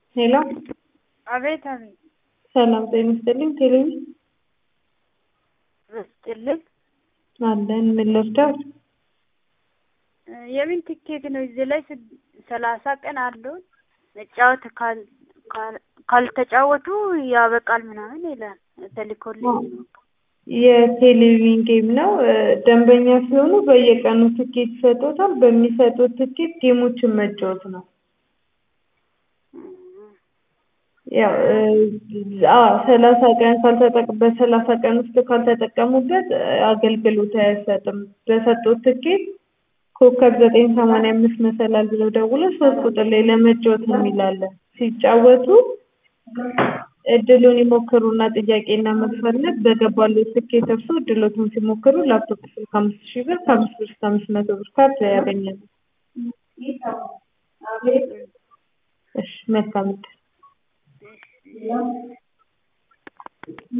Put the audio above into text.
ሄሎ አቤት አቤት ሰላም ጤና ይስጥልኝ። ቴሌቪ ይስጥልኝ። አለን ምን ልርዳት? የምን ትኬት ነው? እዚህ ላይ ስድ- ሰላሳ ቀን አለው መጫወት ካል- ካል- ካልተጫወቱ ያበቃል ምናምን ይላል ተልኮልኝ። የቴሌቪዥን ጌም ነው። እ፣ ደንበኛ ሲሆኑ በየቀኑ ትኬት ይሰጡታል። በሚሰጡት ትኬት ጌሞችን መጫወት ነው። ያው እ፣ አዎ ሰላሳ ቀን ካልተጠቅ በሰላሳ ቀን ውስጥ ካልተጠቀሙበት እ፣ አገልግሎት አይሰጥም። በሰጡት ትኬት ኮከብ ዘጠኝ ሰማንያ አምስት መሰላል ብለው ደውለው ሶስት ቁጥር ላይ ለመጫወት የሚላለን ሲጫወቱ እድሉን ይሞክሩና ጥያቄና መፈለግ በገባሉት ትኬት እርሱ እድሎቱን ሲሞክሩ ላፕቶፕ ስልክ አምስት ሺህ ብር ከአምስት ብር እስከ አምስት መቶ ብር ካርድ ያገኛሉ። እሺ መልካም እድል